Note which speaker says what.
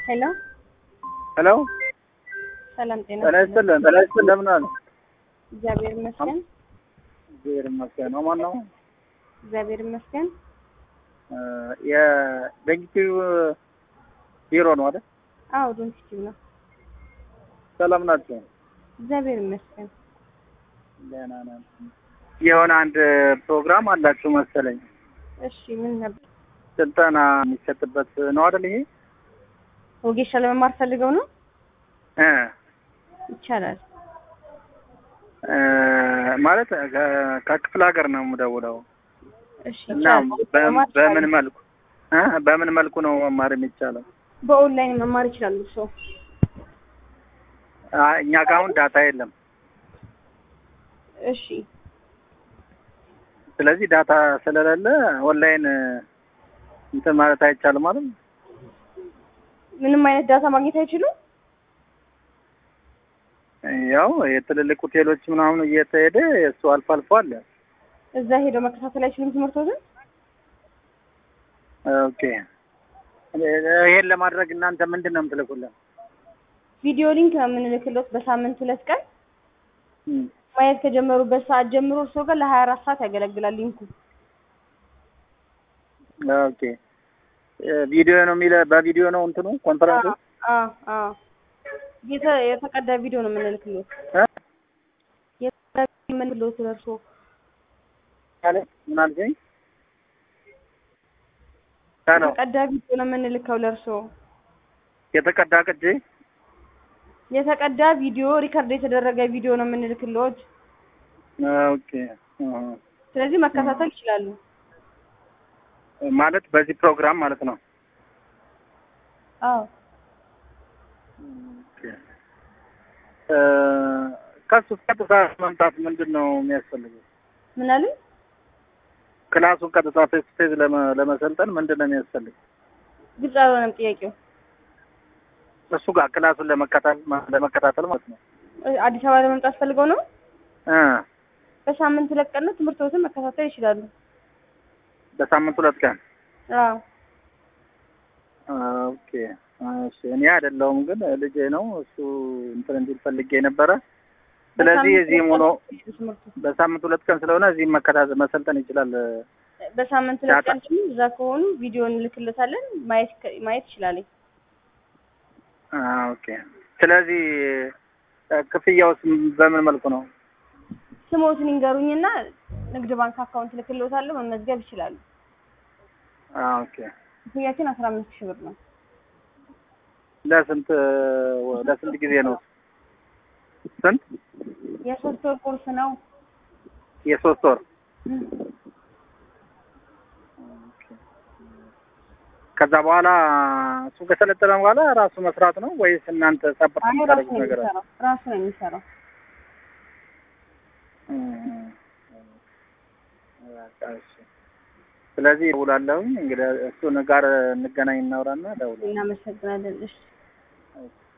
Speaker 1: ሄሎ
Speaker 2: ሄሎ
Speaker 1: ሰላም ጤና
Speaker 2: ጤና ይስጥልን። ጤና ይስጥልን። እንደምን አለ?
Speaker 1: እግዚአብሔር ይመስገን።
Speaker 2: እግዚአብሔር ይመስገን። ነው ማን ነው?
Speaker 1: እግዚአብሔር ይመስገን።
Speaker 2: የደንጊቲው ቢሮ ነው አይደል?
Speaker 1: አዎ ዶንኪቲቭ ነው።
Speaker 2: ሰላም ናቸው?
Speaker 1: እግዚአብሔር ይመስገን።
Speaker 2: ደህና ነን። የሆነ አንድ ፕሮግራም አላችሁ መሰለኝ።
Speaker 1: እሺ ምን ነበር?
Speaker 2: ስልጠና የሚሰጥበት ነው አይደል? ይሄ
Speaker 1: ወጌሻ ለመማር ፈልገው ነው?
Speaker 2: እ
Speaker 1: ይቻላል።
Speaker 2: እ ማለት ከ- ከክፍለ ሀገር ነው የምደውለው
Speaker 1: እሺ
Speaker 2: እና
Speaker 1: ይቻላል።
Speaker 2: በ-
Speaker 1: መማር
Speaker 2: በምን
Speaker 1: ይቻላል።
Speaker 2: መልኩ እ በምን መልኩ ነው መማር የሚቻለው?
Speaker 1: በኦንላይን መማር ይችላሉ። ሰው
Speaker 2: አይ፣ እኛ ጋር አሁን ዳታ የለም።
Speaker 1: እሺ
Speaker 2: ስለዚህ ዳታ ስለሌለ ኦንላይን እንትን ማለት አይቻልም ማለት ነው።
Speaker 1: ምንም አይነት ዳታ ማግኘት አይችሉም።
Speaker 2: ያው የትልልቅ ሆቴሎች ምናምን እየተሄደ እሱ አልፎ አልፎ አለ።
Speaker 1: እዛ ሄደው መከታተል አይችሉም ትምህርቶትን።
Speaker 2: ኦኬ ይሄን ለማድረግ እናንተ ምንድን ነው የምትልኩልን?
Speaker 1: ቪዲዮ ሊንክ ነው የምንልክለት በሳምንት ሁለት ቀን
Speaker 2: እም፣
Speaker 1: ማየት ከጀመሩበት ሰዓት ጀምሮ እርስዎ ጋር ለሀያ አራት ሰዓት ያገለግላል ሊንኩ።
Speaker 2: ኦኬ ቪዲዮ ነው የሚለ በቪዲዮ ነው እንትኑ ኮንፈረንሱ
Speaker 1: አዎ አዎ የተ- የተቀዳ ቪዲዮ ነው የምንልክለት
Speaker 2: እ?
Speaker 1: የተቀዳ ቪዲዮ የምንልክለት ለእርስዎ
Speaker 2: አለ ምን አልከኝ? ሄሎ
Speaker 1: የተቀዳ ቪዲዮ ነው የምንልከው ለእርስዎ
Speaker 2: የተቀዳ ቅጂ
Speaker 1: የተቀዳ ቪዲዮ ሪከርድ የተደረገ ቪዲዮ ነው የምንልክልዎት።
Speaker 2: ኦኬ አሃ።
Speaker 1: ስለዚህ መከታተል ይችላሉ።
Speaker 2: ማለት በዚህ ፕሮግራም ማለት ነው።
Speaker 1: አዎ
Speaker 2: ኦኬ እ ከሱ ቀጥታ መምጣት ምንድን ነው የሚያስፈልገው?
Speaker 1: ምን አሉኝ?
Speaker 2: ክላሱን ቀጥታ ፌስ ቱ ፌስ ለመ- ለመሰልጠን ምንድን ነው የሚያስፈልገው?
Speaker 1: ግልጽ አልሆነም ጥያቄው።
Speaker 2: እሱ ጋር ክላሱን ለመከታተል ለመከታተል ማለት ነው።
Speaker 1: እ አዲስ አበባ ለመምጣት ፈልገው ነው?
Speaker 2: እ
Speaker 1: በሳምንት ሁለት ቀን ነው ትምህርቶትን መከታተል ይችላሉ።
Speaker 2: በሳምንት ሁለት ቀን
Speaker 1: አዎ
Speaker 2: ኦኬ። እሺ እኔ አይደለሁም ግን ልጄ ነው እሱ እንትን እንዲል ፈልጌ ነበረ። ስለዚህ
Speaker 1: በሳምንት
Speaker 2: እዚህም
Speaker 1: ሁለት
Speaker 2: ሆኖ
Speaker 1: ቀን ነው ትምህርቱ።
Speaker 2: በሳምንት ሁለት ቀን ስለሆነ እዚህም መከታተል መሰልጠን ይችላል።
Speaker 1: በሳምንት ሁለት
Speaker 2: ዳታ-
Speaker 1: ቀን ደግሞ እዛ ከሆኑ ቪዲዮ እንልክለታለን ማየት ከ- ማየት ይችላል።
Speaker 2: አ ኦኬ። ስለዚህ እ ክፍያውስ በምን መልኩ ነው?
Speaker 1: ስሞትን ይንገሩኝና ንግድ ባንክ አካውንት ልክልዎታለሁ መመዝገብ ይችላሉ።
Speaker 2: አ ኦኬ።
Speaker 1: ክፍያችን አስራ አምስት ሺህ ብር ነው።
Speaker 2: ለስንት ለስንት ጊዜ ነው? ስንት?
Speaker 1: የሶስት ወር ኮርስ ነው።
Speaker 2: የሶስት ወር ከዛ በኋላ እሱ ከሰለጠነ በኋላ ራሱ መስራት ነው ወይስ እናንተ ሰፖርት
Speaker 1: አይ ራሱ
Speaker 2: የምታደርጉት
Speaker 1: ነው
Speaker 2: ነገር አለ?
Speaker 1: የሚሰራው ራሱ ነው የሚሰራው።
Speaker 2: እም፣ በቃ እሺ። ስለዚህ እደውላለሁኝ እንግዲህ እሱን ጋር እንገናኝ እናውራና እደውላለሁ።
Speaker 1: እናመሰግናለን። እሺ
Speaker 2: ኦኬ።